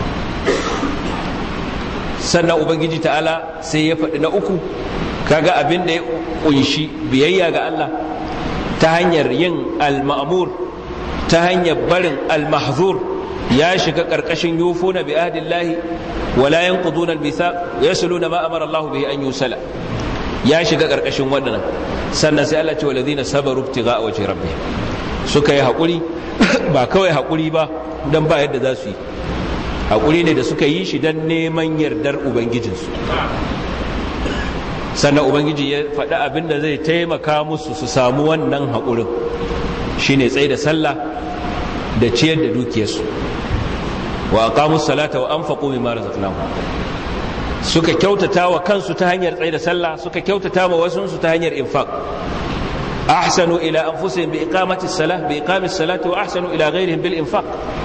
sannan ubangiji ta'ala sai ya faɗi na uku kaga abin da ya kunshi biyayya ga Allah ta hanyar yin al-ma'mur ta hanyar barin al-mahzur ya shiga ƙarƙashin yufuna bi ahdillahi wala yanquduna al-mithaq yasluna ma amara Allah bihi an yusala ya shiga ƙarƙashin wannan sannan sai Allah ce walladhina sabaru ibtigha'a wajhi rabbih suka yi hakuri ba kawai hakuri ba dan ba yadda za su yi hakuri ne da suka yi shi dan neman yardar ubangijinsu sannan ubangiji ya faɗi abin da zai taimaka musu su samu wannan haƙurin shine tsaye da sallah da ciyar da dukiyarsu wa aqamus salata wa anfaqu mimma razaqnahum suka kyautata wa kansu ta hanyar tsaye da sallah suka kyautata wa wasu su ta hanyar infaq ahsanu ila anfusihim bi iqamati salah bi iqamis salati wa ahsanu ila ghayrihim bil infaq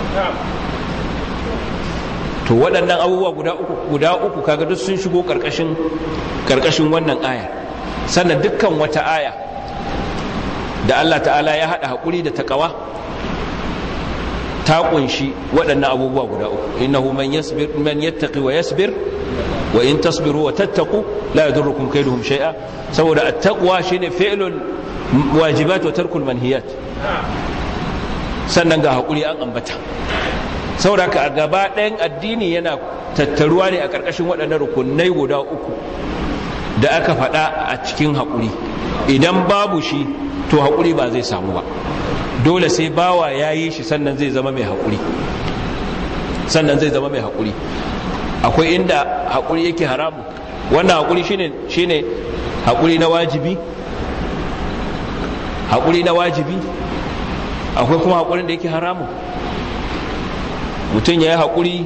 to waɗannan abubuwa guda uku guda uku kaga duk sun shigo karkashin karkashin wannan aya sannan dukkan wata aya da Allah ta'ala ya haɗa haƙuri da taƙawa ta kunshi waɗannan abubuwa guda uku innahu man yasbir man yattaqi wa yasbir wa in tasbiru wa tattaqu la yadurrukum kayduhum shay'a saboda at-taqwa shine fi'lul wajibat wa tarkul manhiyat sannan ga hakuri an ambata saboda ka gaba ɗayan addini yana tattaruwa ne a ƙarƙashin waɗannan rukunai guda uku da aka faɗa a cikin haƙuri idan babu shi to haƙuri ba zai samu ba dole sai bawa ya yi shi sannan zai zama mai haƙuri sannan zai zama mai haƙuri akwai inda haƙuri yake haramu wannan haƙuri shine shine haƙuri na wajibi haƙuri na wajibi akwai kuma haƙurin da yake haramu mutum ya yi haƙuri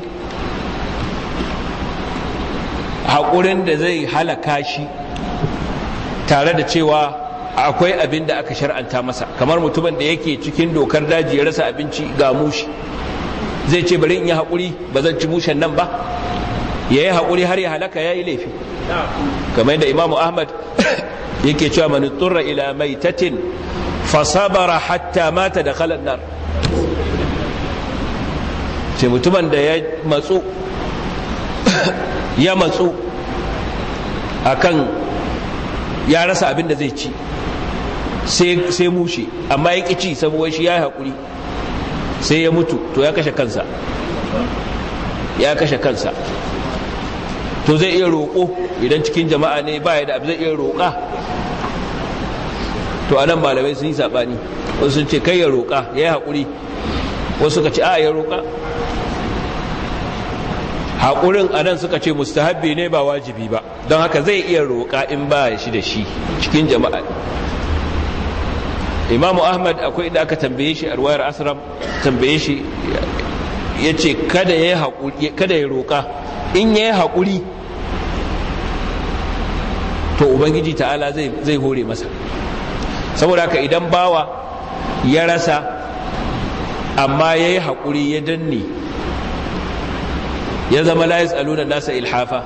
haƙurin da zai halaka shi tare da cewa akwai abin da aka shar'anta masa kamar mutumin da yake cikin dokar daji ya rasa abinci ga mushi zai ce bari in yi haƙuri ba zan ci mushen nan ba ya yi haƙuri har ya halaka ya yi laifi kamar yadda imamu ahmad yake cewa mani turra ila maitatin fasabara hatta mata da kalan nar ce mutumin da ya matsu ya matsu akan ya rasa abin da zai ci sai mushe amma ya ci saboda shi ya yi haƙuri sai ya mutu to ya kashe kansa ya kashe kansa to zai iya roƙo idan cikin jama'a ne ba ya da abu zai iya roƙa to a nan malamai sun yi saɓani wasu sun ce kai ya roƙa ya yi haƙuri wasu suka ce a ya roƙa haƙurin a nan suka ce mustahabbi ne ba wajibi ba don haka zai iya roƙa in ba shi da shi cikin jama'a imamu ahmad akwai inda aka tambaye shi a ruwayar asram tambaye shi ya ce kada ya roƙa in ya yi haƙuri to ubangiji ta'ala zai hore masa saboda haka idan bawa ya rasa amma ya yi haƙuri ya danne ya zama la yas'aluna nasa ilhafa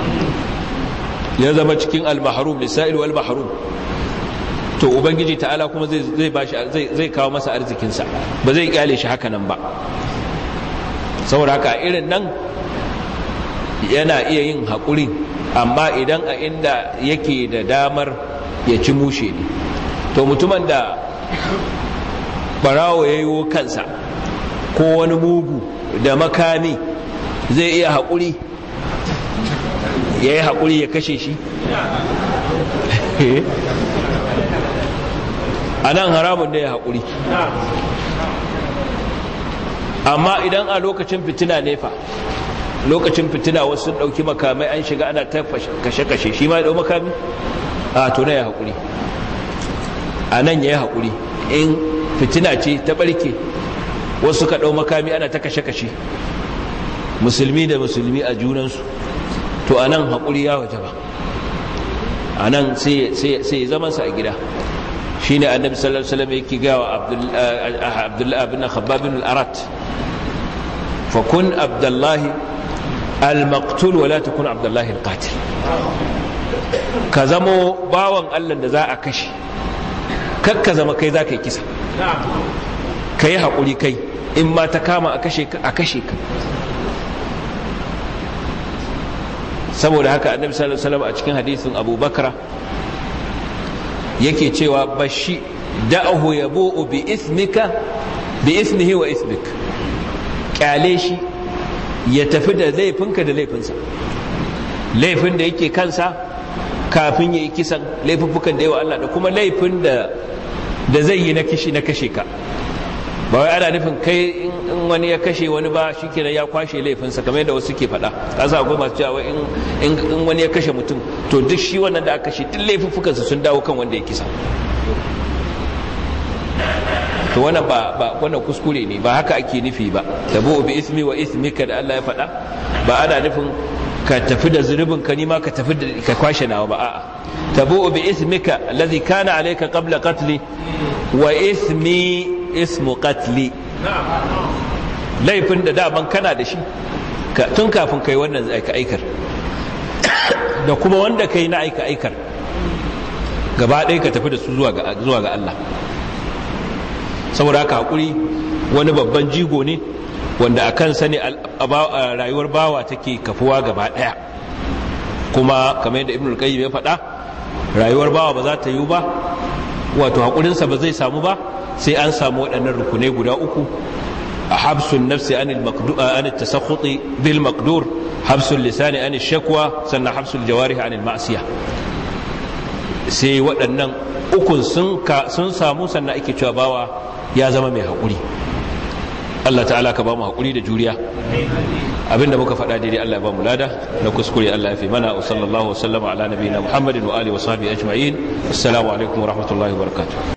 ya zama cikin al-mahrum lisa'il wal mahrum to ubangiji ta'ala kuma zai zai bashi zai zai kawo masa arzikin sa ba zai kyale shi haka nan ba saboda haka irin nan yana iya yin haƙuri amma idan a inda yake da damar ya ci mushe ne to mutumin da barawo ya yi kansa ko wani mugu da makami zai iya haƙuri ya yi haƙuri ya kashe shi a nan haramun da ya haƙuri amma idan a lokacin fitina nefa lokacin fitina wasu sun ɗauki makamai an shiga ana ta kashe-kashe shi ma ya ɗau makami a to na ya haƙuri a nan ya yi haƙuri in fitina ce ta ɓarke wasu ka ɗau makami ana ta kashe-kashe musulmi da musulmi a junansu to a nan haƙuri ya waje ba a nan sai ya zamansa a gida shi ne annabi sallallahu alaihi wasallam yake gawa abdullahi bin khabbabin al-arat fa kun abdullahi al-maqtul wa la takun abdullahi al-qatil ka zamo bawan Allah da za a kashe kakka zama kai za ka yi kisa ka yi haƙuri kai in ma ta kama a kashe ka a kashe ka saboda haka annabi sallallahu alaihi wasallam a cikin hadisin Abu Bakra yake cewa bashi da'ahu yabu'u bi ismika bi ismihi wa ismik kyale shi ya tafi da laifinka da laifinsa laifin da yake kansa kafin ya yi kisan laifuffukan da yawa Allah da kuma laifin da da zai yi na kishi na kashe ka ba wai ana nufin kai in wani ya kashe wani ba shi kenan ya kwashe laifinsa kamar yadda wasu ke faɗa kasa akwai masu cewa in wani ya kashe mutum to duk shi wannan da aka kashe duk laifuffukansa sun dawo kan wanda ya kisa to wannan ba ba wannan kuskure ne ba haka ake nufi ba tabu bi ismi wa ismika da Allah ya faɗa ba ana nufin ka tafi da zunubin ka nima ka tafi da ka kwashe nawa ba a'a tabu bi ismika alladhi kana alayka qabla qatli wa ismi ismu qatli laifin da daman kana da shi tun kafin kai wannan aika aikar da kuma wanda kai na aika aikar gaba ɗaya ka tafi da su zuwa ga Allah saboda haka haƙuri wani babban jigo ne wanda a kansa ne rayuwar bawa take kafuwa gaba ɗaya kuma kamar yadda ibn al-qayyim ya faɗa rayuwar bawa ba za ta yi ba wato haƙurinsa ba zai samu ba sai an samu waɗannan rukunai guda uku a habsun nafsi an tasakhuti bil maqdur habsul lisani an shakwa sannan habsul jawarih an ma'siya sai waɗannan ukun sun samu sannan ake cewa bawa ya zama mai haƙuri Allah ta'ala ka ba mu haƙuri da juriya abinda muka faɗa daidai Allah ya ba mu lada na kuskure Allah ya fi mana wa sallallahu wa sallama ala nabiyina Muhammadin wa alihi wa sahbihi ajma'in assalamu alaikum wa rahmatullahi wa barakatuh